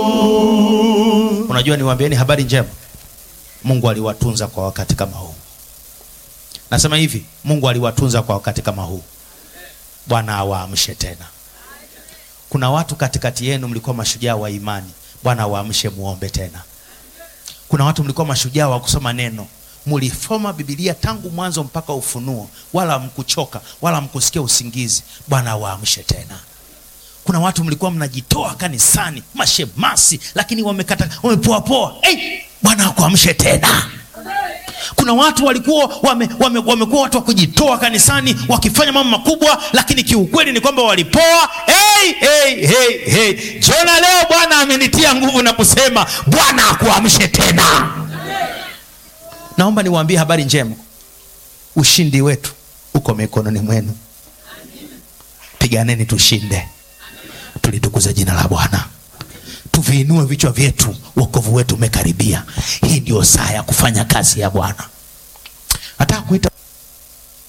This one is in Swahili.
Unajua, niwaambieni habari njema, Mungu aliwatunza kwa wakati kama huu. Nasema hivi, Mungu aliwatunza kwa wakati kama huu. Bwana awaamshe tena. Kuna watu katikati yenu mlikuwa mashujaa wa imani, Bwana awaamshe, muombe tena. Kuna watu mlikuwa mashujaa wa kusoma neno, mulisoma Biblia tangu mwanzo mpaka Ufunuo, wala mkuchoka wala mkusikia usingizi. Bwana awaamshe tena. Kuna watu mlikuwa mnajitoa kanisani, mashemasi, lakini wamekata wamepoapoa. Hey, Bwana akuamshe tena. Kuna watu walikuwa wame, wame, wamekuwa watu wa kujitoa kanisani wakifanya mambo makubwa, lakini kiukweli ni kwamba walipoa. Hey, hey, hey, hey. Jona, leo Bwana amenitia nguvu na kusema Bwana akuamshe tena. Naomba niwaambie habari njema, ushindi wetu uko mikononi mwenu. Piganeni tushinde, tulitukuza jina la Bwana, tuviinue vichwa vyetu, wokovu wetu umekaribia. Hii ndio saa ya kufanya kazi ya Bwana. Nataka kuita